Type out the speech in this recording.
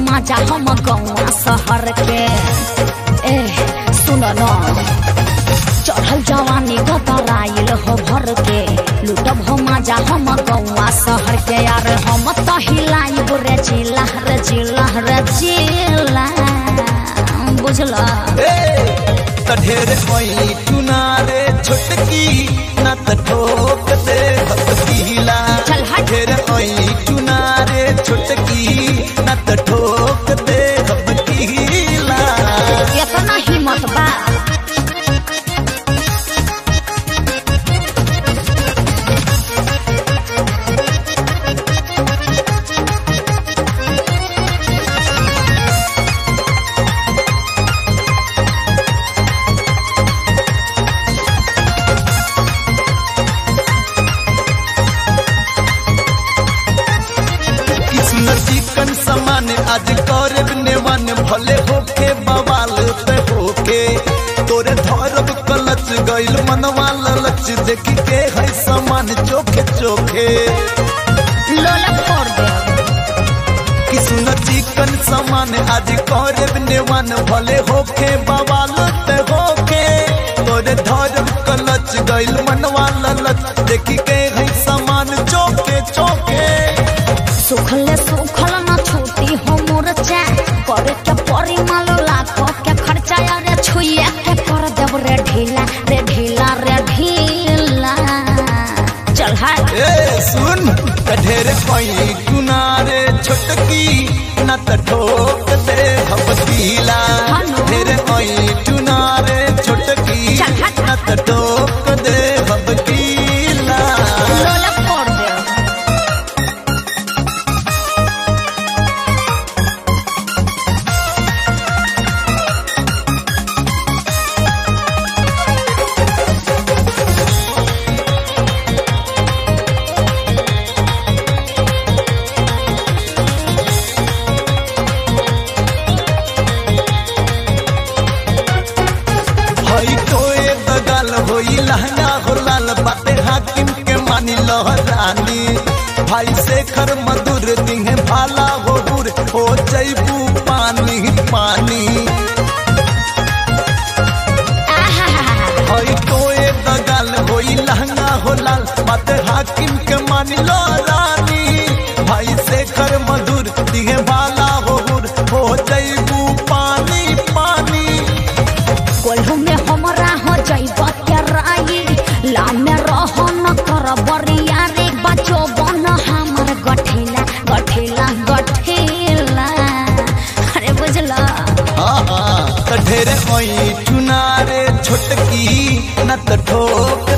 मजा हम गौआ शहर के ए सुन न चढ़ल जवानी गतराइल हो भर के लुटब हो मजा हम गौआ शहर के यार हम तो हिलाइब रे चिल्ला रे चिल्ला रे चिल्ला बुझला त ढेर कोई टुनारे छोटकी न त ठोक दे भक्तिला चल हट। ढेर कोई टुनारे छोटकी न त ठोक दे भक्तिला इतना हिम्मत बा किस्म चिकन समान आज करब नेवन भले होके बवाल पे होके तोरे धरब कलच गइल मनवा ललच देख के है समान चोखे चोखे लोला फोड़ दे किस्म चिकन समान आज करब नेवन भले होके बवाल पे होके तोरे धरब कलच गइल मनवा ललच देख के है समान चोखे चोखे सुखले सुखल न छूटी हो मोरचा करे के परी मालो लाखो के खर्चा रे छुइया के कर देब रे ढीला रे ढीला रे ढीला चल हट ए सुन त ढेर कोई गुनारे छोटकी न त ठोक दे भपतीला हेलो। ढेर कोई गुनारे छोटकी चल हट। न त ठोक दे भपतीला लोला फोड़ दे हई तोए बगल होई लहंगा हो लाल बाटे हाकिम के मानी लहरानी भाई शेखर मधुर दिहे भाला हो बुर हो जैबू पानी पानी हई तोए दगल होई लहंगा हो लाल मत हाकिम के मान लो रानी भाई शेखर मधुर दिहे भाला हो हुर हो जैबू पानी पानी कोल्हू में हमरा हो जाइब के राई ला में रह न कर बरिया रे बचो बन हमर गठिला गठिला गठिला अरे बुझला हाँ हाँ त ढेर होई चुनारे छोटकी न त ठोक